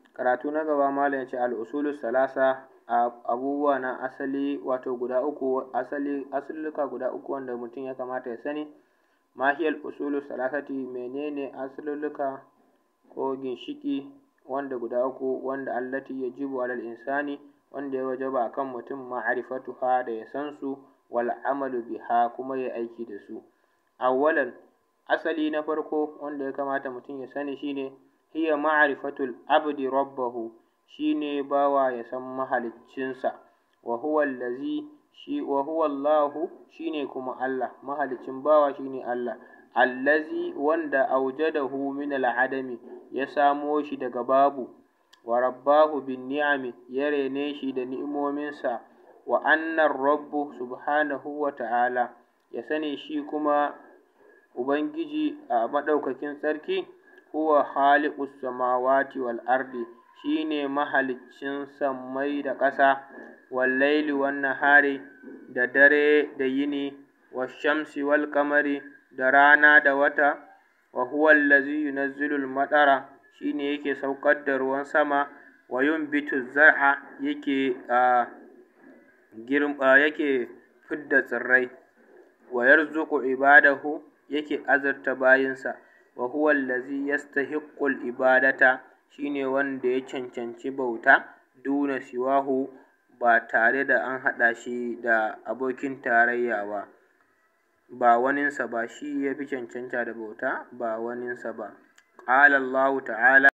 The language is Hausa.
karatu na gaba malam yace al usulu salasa abubuwa na asali wato guda uku asali asulluka guda uku wanda mutum ya kamata ya sani ma hiyal usulu salasati menene asululluka ko ginshiki wanda guda uku wanda allati yajibu alal insani wanda ya wajaba akan mutum ma'rifatuha da ya san su wal amalu biha kuma ya aiki da su awwalan asali na farko wanda ya kamata mutum ya sani shine hiya ma'rifatul abdi rabbahu shine bawa ya san mahaliccinsa wa huwa allazi shi wa huwa Allahu shine kuma Allah mahaliccin bawa shine Allah allazi wanda aujadahu min al'adami ya samo shi daga babu wa rabbahu bin ni'ami ya rene shi da ni'imominsa wa annar rabbu subhanahu wa ta'ala ya sani shi kuma ubangiji a maɗaukakin sarki huwa khaliqus samawati wal ardi shine mahaliccin sammai da ƙasa wal laili wan nahari da dare da yini wash shamsi wal qamari da rana da wata wa huwa allazi yunazzilu al madara shine yake saukar da ruwan sama wa yunbitu zar'a yake girma yake fidda tsirrai wa yarzuqu ibadahu yake azurta bayinsa wa huwa allazi yastahiqqu al ibadata shine wanda ya cancanci bauta duna siwahu ba tare da an haɗa shi da abokin tarayya ba ba waninsa ba shi ya fi cancanta da bauta ba waninsa ba qala Allahu ta'ala